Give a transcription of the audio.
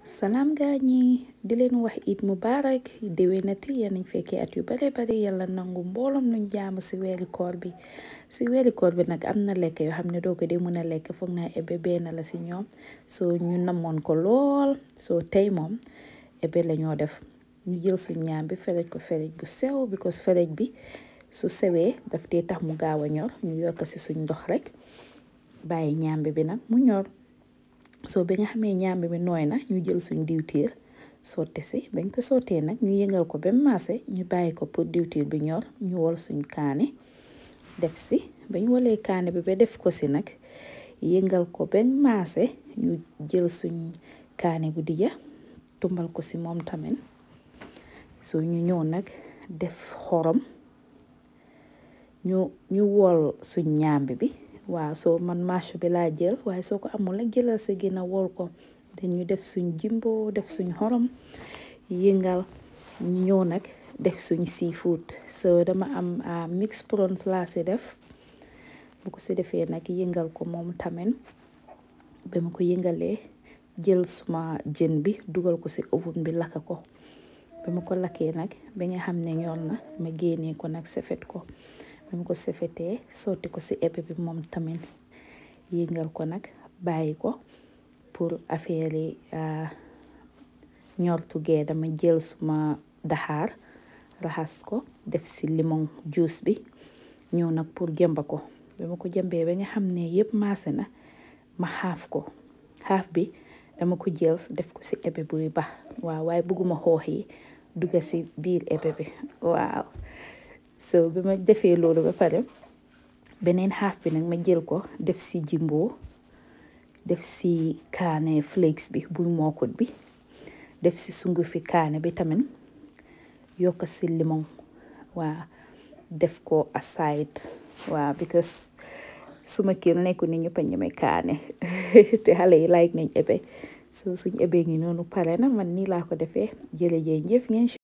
salaam gaa ñi di leen wax it mubaarak déwénati yéen nañ fekkee at yu bare bare yàlla nangu mbooloom nuñ jaamu si weeri koor bi si weeri koor bi nag am na lekk yoo xam ne doo ko dee mën a lekk foog naa ebe benn la si ñoom soo ñu namoon ko lool soo tey moom ebe la ñoo def ñu jël suñ ñaam bi ferej ko ferej bu sew because ferej bi su sewee daf dee tax mu gaaw a ñor ñu yokk si suñ ndox rek bàyyi ñaambi bi nag mu ñor soo bi nga xamee ñaambi bi nooy na ñu jël suñ diwtiir sotti si bañ ko sottee nag ñu yëngal ko ba maase ñu bàyyi ko pour diwtiir bi ñor ñu wol suñ kaani def si bañ wolee kaani bi ba def ko si nag yëngal ko ba maase ñu jël suñ kaani bu dija tumbal ko si moom tamit soo ñu ñëw nag def xorom ñu ñu wol suñ ñaambi bi waaw soo man marché bi laa jël waaye soo ko amul nag jëlal sa gën a wol ko dañu def suñ jimbo def suñ xorom yëngal ñu ñëw nag def suñ seafood so dama am mix prawns laa si def bu ko si defee nag yëngal ko moom tamit ba ma ko yëngalee jël suma jën bi dugal ko si oven bi lakka ko ba ma ko lakkee nag ba nga xam ne ñor na ma génnee ko nag sefet ko ba ma ko sefetee sotti ko si ebe bi moom tamit yëngal ko nag bàyyi ko pour affaire yi ñor tugee dama jël suma daxaar raxas ko def si limon juice bi ñëw nag pour jëmba ko ba ma ko jëmbee ba nga xam ne yëpp maase na ma xaaf ko xaaf bi dama ko jël def ko si ebe buy bax waaw waaye bugguma xoox yi dugga si biir ebe bi waaw so bi ma defee loolu ba pare beneen xaaf bi nag ma jël ko def si jimbo def si kaane flakes bi buñ mookut bi def si sungufi kaane bi tamit yokk si limon waaw def ko aside waaw because suma kër nekku ni ñëpp a ñeme kaane te xale yi like nañ ebe so suñ ebe ngi noonu pare na man nii laa ko defee jërëjëf ngeen